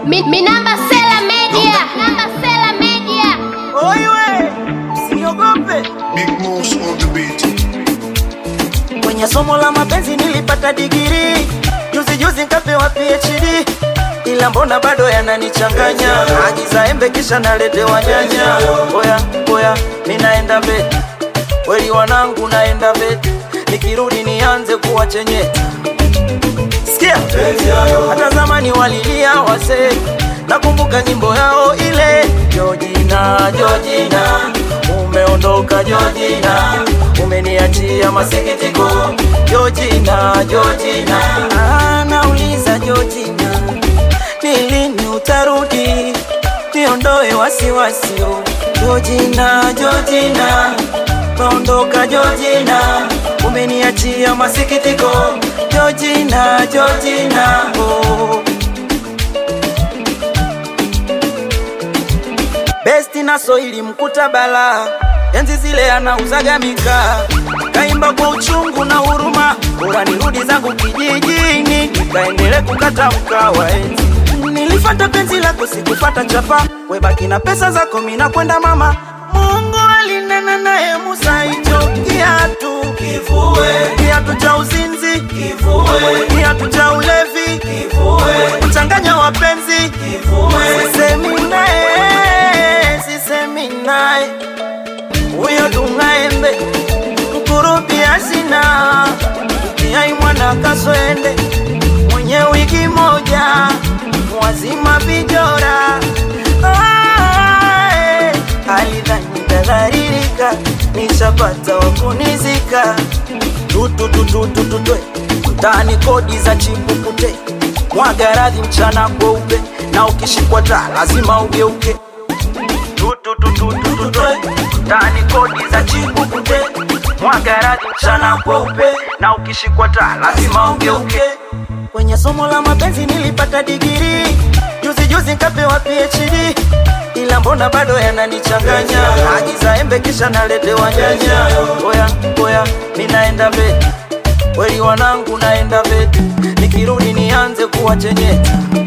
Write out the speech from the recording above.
Mi, mi namba Sela Media. Namba Sela Media. Oiwe, usiniogope. Big moves on the beat. Kwenye somo la mapenzi nilipata digiri, juzi juzi nkapewa PhD, ila mbona bado yananichanganya. Agiza embe kisha naletewa nyanya. Oya oya, mi naenda mbele, weli wanangu naenda mbele, nikirudi nianze kuwa chenyeta. Sikia, hata zamani walilia wasee, nakumbuka nyimbo yao ile Jojina, Jojina, umeondoka Jojina, umeniachia masikitiko Jojina, Jojina. Ah, nauliza Jojina, ni lini utarudi niondoe wasiwasi oh. Jojina, Jojina, umeondoka Jojina, umeniachia masikitiko Jojina, Jojina, oh. Besti na Soili mkuta bala, enzi zile anauzaga mikaa, kaimba kwa uchungu na huruma, bora nirudi zangu kijijini, nikaendele kukata mkawa enzi. Nilifata penzi lako, sikufata chapa, webaki na pesa zako, mina kwenda mama. Mungu alinena naye Musa, hicho kiatu kivue, kiatu cha uzinzi kivue, kiatu cha ulevi kivue, kuchanganya wapenzi kivue, sisemi naye, sisemi naye, huyo tungaembe mkurubi asina kiai mwana kaswende mwenye wiki moja mwazima vijora Ae, alidhani tadharirika nishapata wakunizika tututututututwe mtaani kodi za chipukute mwaga radhi mchana kweupe na ukishikwa taa lazima ugeuke tutututututwe mtaani kodi za chipukute mwaga radhi mchana kweupe na ukishikwa taa lazima ugeuke kwenye somo la mapenzi nilipata digiri juzi juzi nkapewa PhD ila mbona bado yananichanganya agiza embe kisha naletewa nyanya oya oya mi naenda mbele weli wanangu naenda mbele nikirudi nianze kuwa chenyeta